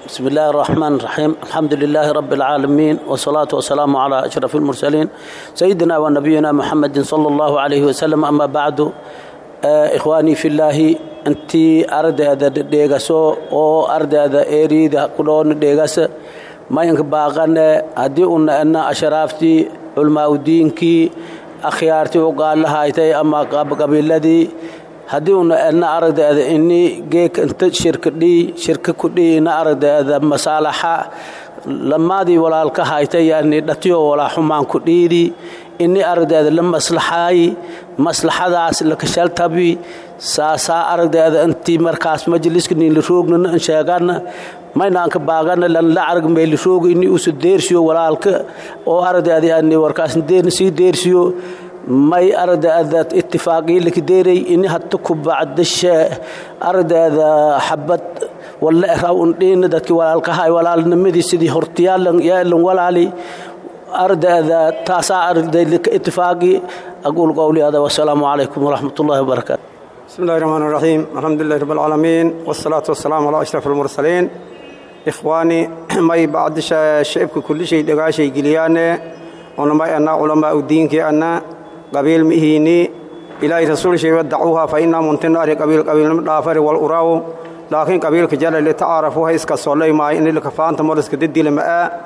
بسم الله الرحمن الرحيم الحمد لله رب العالمين والصلاة والسلام على أشرف المرسلين سيدنا ونبينا محمد صلى الله عليه وسلم أما بعد إخواني في الله أنت أرد هذا ديغاسو أو أرد هذا إيريد كلون ديغاس ما ينك باغان هدي أن أشرافتي علماء دينكي أخيارتي وقال لها إتي أما قبيلتي haddii una edna aragdeeda ini geek inta shirkadhii shirka kudhii ina aragdeeda masaalaxa lamaadii walaalka haytay yani dhatiyo walaaxumaan kudhiidi ini aragdeeda la maslaxaayi maslaxadaas lakashaltabi saasaa aragdeeda intii markaas majliska niila roognana in sheegana maynaanka baagana lan la arag meeli rooga ini usu deersiyo walaalka oo aragdeeda yani warkaas sii deersiyo may ardayda ittifaaqii lakdeeray ini hadda ku bacdasha ardayda xabad walla raw undhiina dadkii walaalkahay walaalnimadii sidii hortiyaalan yaalan walaali ardayda taasaa arday ittifaaqii aquul qowli hada wasalaamu calaykum waraxmat ullahi wabarakaatu بسم الله الرحمن الرحيم الحمد لله رب العالمين والصلاة والسلام على أشرف المرسلين إخواني ما بعد شعبك كل شيء دقا شيء قلياني ونما أنا علماء الدين كي أنا قبيل مهيني إلهي رسول شيء ودعوها فإنا منتن أري قبيل قبيل دافر والأراو لكن قبيل كجال اللي تعرفوها إسكا صلي ما إن اللي كفان تمرس كددي لما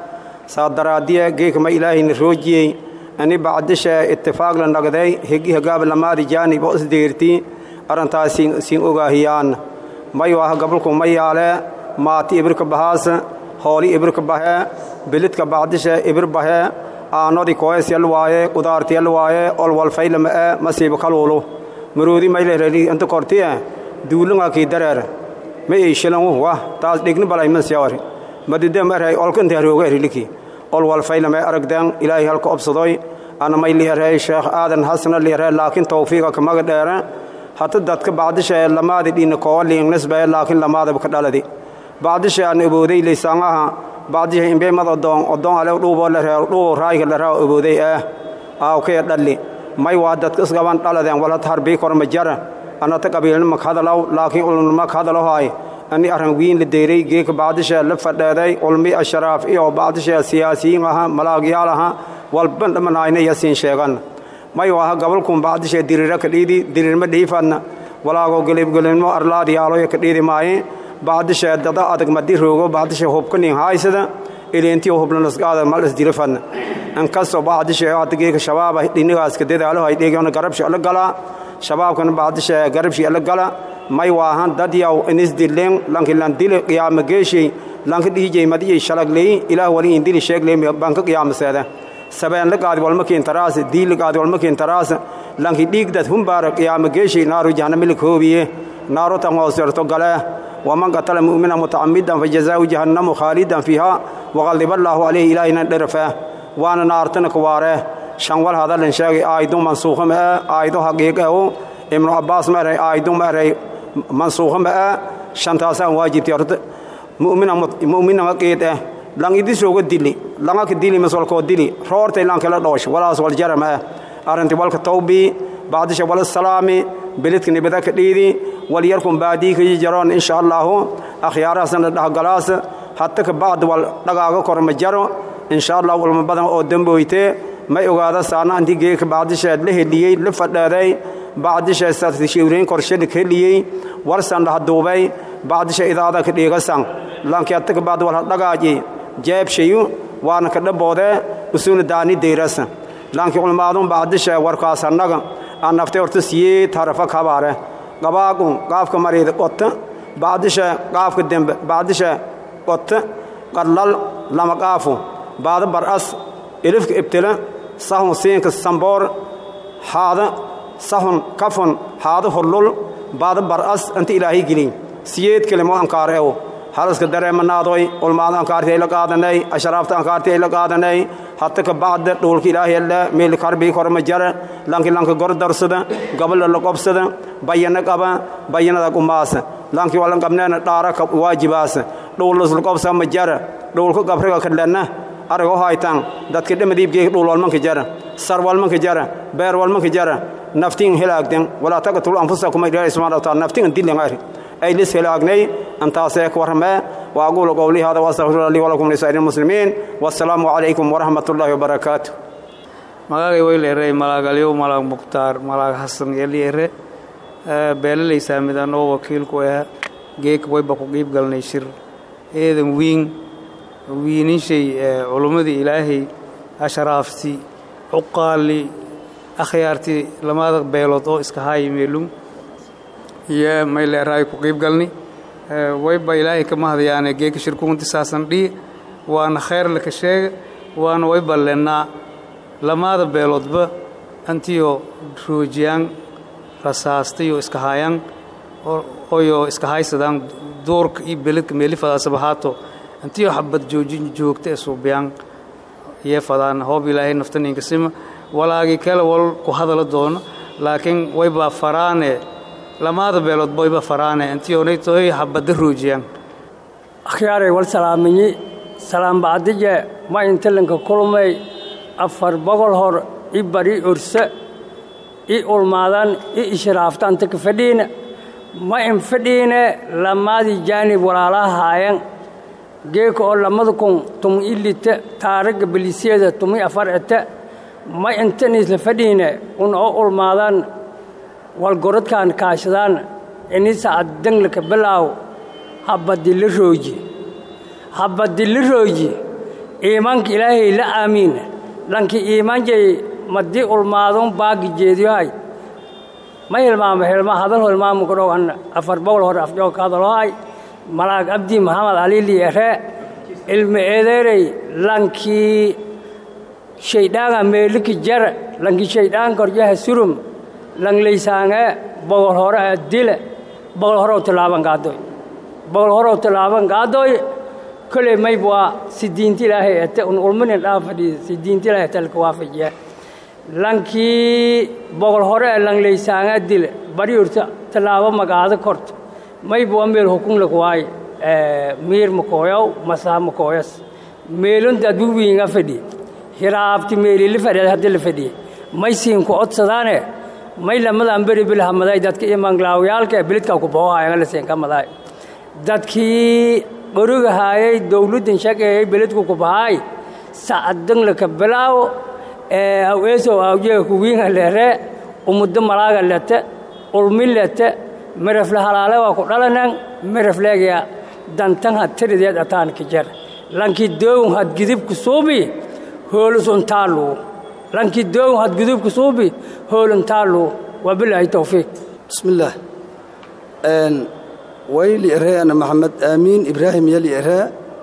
صادرادية جيك ما إلهي نروجي أني بعدش اتفاق لنقضي هجي هقاب لما رجاني بؤس ديرتي أرنتا سين سين أوغاهيان ما يواه قبلكم ما ياله ماتي إبرك بهاس هولي إبرك بها بلدك بعدش إبر بها aanodi koes yal waaye qudaarti yal waaye ol walfaylama e masiiba kaluulu maroodi maylreli inta kortiye duulunga kii dareer ma eishalanwu wa taas dhigni balay masyawari madide marhay olka inta harooga eriliki ol walfaylama aragdan ilaahay halka obsadoy ana may liherey sheekh aadan hasna liherey laakiin tawfiiqa kamaga dheere hata dadka bacdisha lamaadi dhina koowa liingnisbae laakiin lamaadaba ka dhaladi bacdisha aan obooday laysaangaha bacdihi imbeemad odoon odoon ale dhuuboo la reero dhuubo raayga la raawo obooday ah aawkee dhalli may waa dadka isgaban dhaladeen walhata harbii korma jara anata qabiilnima ka hadalaw laakiin ulnima ka hadalahoay ani arran wiin la deeray geeka bacdisha la fadheeday ulmi asharaaf iyo bacdisha siyaasiyiin aha malaagyaal aha walban dhamanaayna yasiin sheegan may waaha gabalkun bacdisha dirira ka dhiidi dirirma dhiifadna walaago gelibgelinmo arlaadiyaaloya ka dhiidi maaye bacdisha dada adag madi roogo bacdisha hubkanin haysada ileentiyo hublanasgaada malas dirafan inkastoo bacdisha hadageeka shabaaba dhinigaaska dadaalo hay dheegana garabshi ala gala shabaabkana bacdisha garabshi ala gala may waahan dad yaw inisdilen lanki landili qiyaama geeshay lanki dhiijay madiyay shalagley ilaah wali indili sheegley banka qiyaamaseeda sabeen la qaadi walma kiintaraas diil la qaadi walma kiintaraas lanki dhiigdad humbaara qiyaama geeshay naaru jahannami la koobiye naaru tan hooserto galee ومن قتل مؤمنا متعمدا فجزاؤه جهنم خالدا فيها وغضب الله عليه إلهنا درفه وانا نارتنا كواره شنوال هذا لنشاقي آيدون منسوخ ما آيدون حقيقه ابن عباس ما رأي آيدون ما رأي منسوخ ما شنتاسا واجب تيارت مؤمنا مؤمنا مقيته لان يدي سوق ديلي لان كديلي مسول كو ديلي رورتي لان كلا دوش ولا سوال جرم أرنت والك توبي بعد شوال السلامي بلدك نبدا كديدي وليركم بعديك يجرون إن شاء الله أخيارا سنة دهقلاس حتى كبعد والدقاق كرم جرو إن شاء الله ولما بدن أو دنبويته ما يقعد سانا عندي جيك بعد شيء له ليه لفت لدي بعد شيء ستشيورين كرشد كليه ورسان ده دوبي بعد شيء إذا هذا كديه قسم لان كياتك بعد والدقاقي جاب شيء وانا كده بوده وسون داني ديرس لان كي علماء بعد شيء وركاس النجم أن نفتح ورتسيه تعرفك خبره qabaaqun qaafka mariida qota bacdisha qaafka dembe bacdisha qota qadlal lama qaafu baada bar'as ilifka ibtila sahun siinka samboor haada sahun kafun haada hullul baada bar'as inta ilaahay gelin siyeed kelimo ankaar ew halaska dareemanaadoy ulmaada ankaarti ay la qaadanay ashraafta ankaarti ay la qaadanay hatta ka bacda dhulka ilaahay alla meel karbi korma jara lanki lanka gor darsada gabal la qobsada bayana qaba bayanada qumaasa lanki walan qabneena dhaara ka waajibaas dhulus la qobsa ma jara dhulka gabriga kadlana arago haytan dadka dhamadiibgeega dhul walmanka jara sar walmanka jara beer walmanka jara naftiin helaagden walaa taqtul anfusakum ilaahay subhanahu wa ta'ala naftiin dilan ari ay liskilaagnay antaasee ku warramee وأقول قولي هذا وأستغفر الله لي ولكم لسائر المسلمين والسلام عليكم ورحمة الله وبركاته magagay weyleere malaagalyow malaag mukhtaar malaag xasan yeliere beelalaysaa midanoo wakiilku ah geek wayba ku qiib galnay shir eedan wiin wiininshay culummadii ilaahay ashraafti cuqaali akhyaartii lamada beelood oo iska haayi meelum iyo mayleeraay ku qiib galni wayba ilaahay kama hadayaane geeka shirkuunti saasan dhii waana khayr laka sheega waana wayba lennaa lamaada beeloodba antiyo roojiyaan rasaastayoo iska haayaan oyoo iska haysadaan duurka iyo beledka meelifadaasaba haato antiyo xabad joojin joogta ee suubiyaan iyo fadaan hoob ilaahay naftaniinka sima walaagii kale wal ku hadala doono laakiin wayba faraane lamaada beeloodba wayba faraane antiyonaytoy xabadda roojiyaan akhyaaray wal salaamiyi salaambacdije ma intalanka kulmay afar boqol hor i bari urse i ulmaadan i ishraaftaanta ka fadhiina ma in fadhiine lamaadii jaanib walaalaha haayan geeka oo lamada kun tumi i lita taaragga belisyada tumi afar ete ma intaniisla fadhiine un oo ulmaadaan walgoradkaan kaashadaan inisa addanglaka bilaaw habadila rooji habadila rooji iimaanka ilaahay la aamiina lanki iimaanjay madii ulmaadun baagi jeediyohay ma hilmaamo hilma hadal hilmaamo kudhow an afar boqol hore afjoog ka hadalohay malaag abdi maxamed alili ere ilmi edeerey lankii shaydhaanga meeliki jara lanki shaydhaan koryaha surum langlaysaange boqol hore a dile boqol hore tilaaban gaadoy boqol hore tilaaban gaadoy koley mayb waa si diinta ilaahay ete un ulmanin dhaa fadhiya si diinta ilaahay talka waafajiya lankii boqol hore ee langlaysaanga dile bari urta tallaabo magaado korto mayb waa meel hukunlak waay miir makooyow masaa makooyas meelun dadbu wiinga fadhiya hiraabti meelili fadhiya haddi la fadhiya may siinku odsadaane may lamadan beri bilhamaday dadka imanglaawyaalka ee bilidka ku bohohayanga la siinka maday dadkii qorigahaayay dowladdan shageeyay beledku ku bahaay sacaddanglaka bilaaw ee aweesow awjeega kuwiinga leere umuddo malaaga lete ulmi lete mirafle halaale waa ku dhalanan mirafleegya dantan had tirideed ataan ka jar lankii doowun had gidibku suubi hoolus untaaluu lankii doowun had gidibku suubi hooluntaaluu wabilaahi towfiiq bismillaah wayli eree ana maxamed aamiin ibraahim yali eree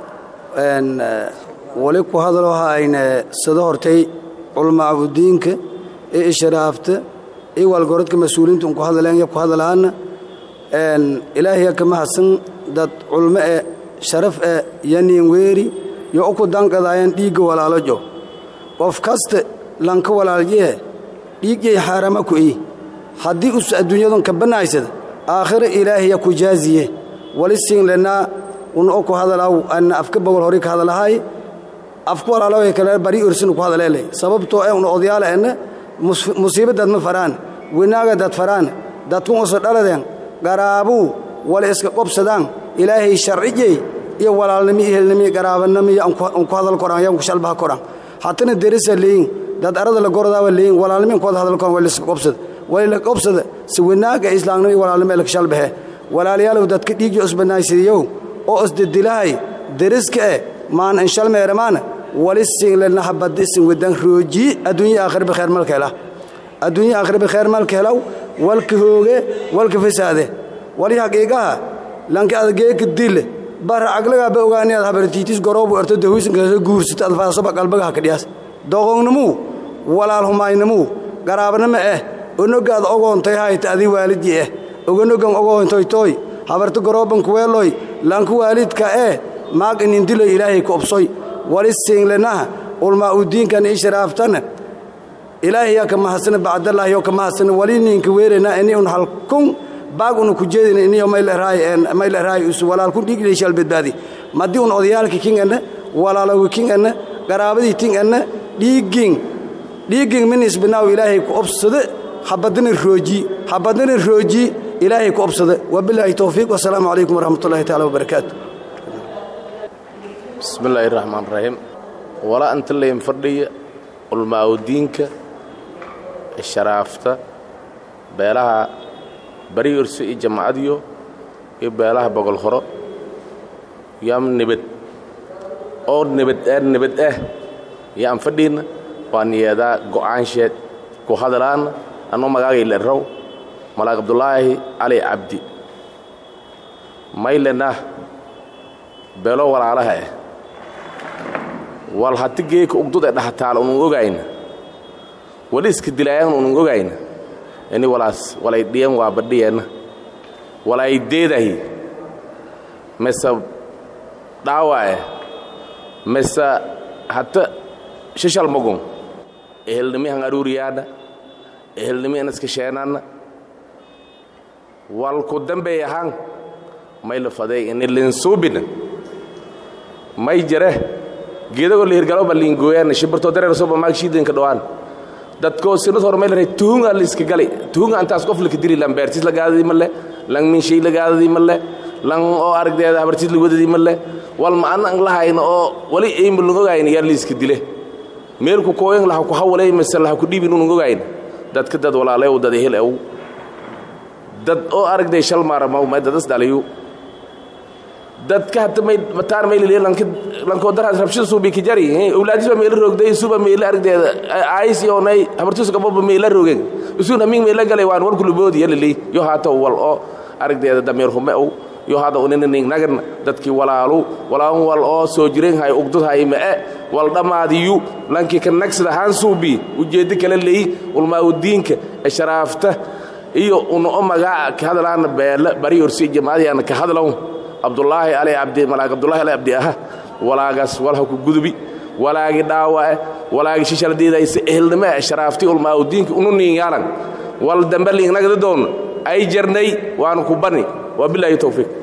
wali ku hadaloo hayne sida hortay culmaabudiinka ee ishraafta iyo waalgoradka mas-uuliinta un ku hadaleen ya ku hadalaana ilaahaya ka mahadsan dad culmo e sharaf e yaniin weeri yo uku danqadaayaan dhiigga walaalojo qof kasta lanka walaalyehe dhiigyay xaarama ku ii haddii us adduunyadun ka bannaysada aakhira ilaahaya ku jaaziye wali siinlenaa un o ku hadalaaw anna afka bogol hori ka hadalahay afku walaalowe kale bari orsinu ku hadaleelay sababtoo e un odyaala enne musiiba dad ma faraan winaaga dad faraan dadkun usa dhaladeen garaabuu wala iska qobsadaan ilaahay sharcijey iyo walaalnimi iyo helnimi garaabanimi un ku hadal koran yan ku shalbaha koran hatana derisa leeyin dad arada la gordaaba leeyin walaalnimi ku hadal koran wala iska qobsada wala la qobsada si winaaga islaamnimo iyo walaalnimo la shalbahe walaalayaalow dadka dhiigyo isbanaaysidiyow oo isdidilahay deriska eh maan inshal meeramaana wali siinlena habadi isin wedan rooji adduunya aakhir bikheer malkeela adduunya aakhir bikheer malkeelaw walka hooge walka fasaade wali haqiiqaha lanka adgeeka dile bara aglaga ba ogaani ad habartiitis goroobu erto dahuisin kala guursata ad faasoba qalbaga hakadhiyaas doqonnimuu walaal humaynimuu garaabanimo eh onogaad ogoontay hayta adii waalidii eh oganogan ogoontoytooy habarta gorooban kuweeloy lanku waalidka eh maag inindiloy ilaahay ku obsoy wali siinlenaha ulmaa u diinkan ii sharaaftana ilaahayaa ka mahadsana bacdallaahi oo ka mahadsana wali ninka weerena ini un halkun baag una ku jeedina iniyo mayleraayi usu walaalkun dhiigdhay shal badbaadi madii un odayaalka kinganna walaaloga kinganna qaraabadii tinganna dhiiggin dhiiggin min isbinaaw ilaahay ku obsada habadana rooji habadana rooji ilaahay ku obsada wabilaahi towfiiq wasalaamu calaykum waraxmat ullahi taala wabarakaatu bismi illaahi raxmaan raxiim walaa inta layn fadhiya ulmaawdiinka sharaafta beelaha bari orso iyo jamacadiyo iyo beelaha bogol horo yam nebad oo nebad ah nebad ah yaan fadhiinna waan yeedaa go'aansheed ku hadalaanna annoo magaagay lerrow malaaq abdulaahi cali cabdi maylenah beelo walaalaha ah wal hati geeka ugdud ee dhahataal unun ogayna wali iska dilaayan unun ogayna ini walaas walay dhiyan waa badhiyeenna walay deedahi mise dhaawa eh mise hata shishal magun ehelnimihan aruuriyaadha ehelnimihan iska sheenanna wal ku dambeey ahaan may la faday ini linsuubina may jare geedagoo la hirgalo ba liingooyaan shibartoo dareer soo bamaag shiidanka dhawaan dadkoo sinad hor may la tuhunga la iska galay tuhunga antaas qof laka dili lan beertis la gaadadii malle lan minshay la gaadadii malle lan oo aragdeeda habartis la wadadii malle wal ma an lahayna oo wali ayma lan ogayna yaa la iska dile meelku kooyan laha ku hawalay mise laha ku dhiibin unan ogayna dadka dad walaalay u dad ehel ew dad oo aragday shal maaramaw may dadas dhaliyu dadka hata may mataan may liliya lanka lanko daraas rabshada suubi ki jari awlaadis ba meela roogday suba meela aragdeeda ays iyo nay habartus gabo ba meela roogeen usuna min meela galay waan war kulu boodi yalili yo hata wal oo aragdeeda dameer hume oo yo hada unina ning nagan dadki walaalu walaan wal oo soo jireen hay ugdud hay ma wal dhamaadiyu lanki ka nagsada han suubi ujeedi kala leey ulma udiinka sharaafta iyo uno magaca ka hadalaana beela bari orsi jamaadiyana ka hadalaw abdullaahi ali cabdi malaag abdullahi ali cabdi aha walaagaas walha ku gudubi walaagi dhaawae walaagi shishaladiidaysa ehelnimo e sharaafti ulmaaudiinka unu niinyaalan wal dambe liingnagda doon ay jarnay waanu ku bani waa bilaahi towfiiq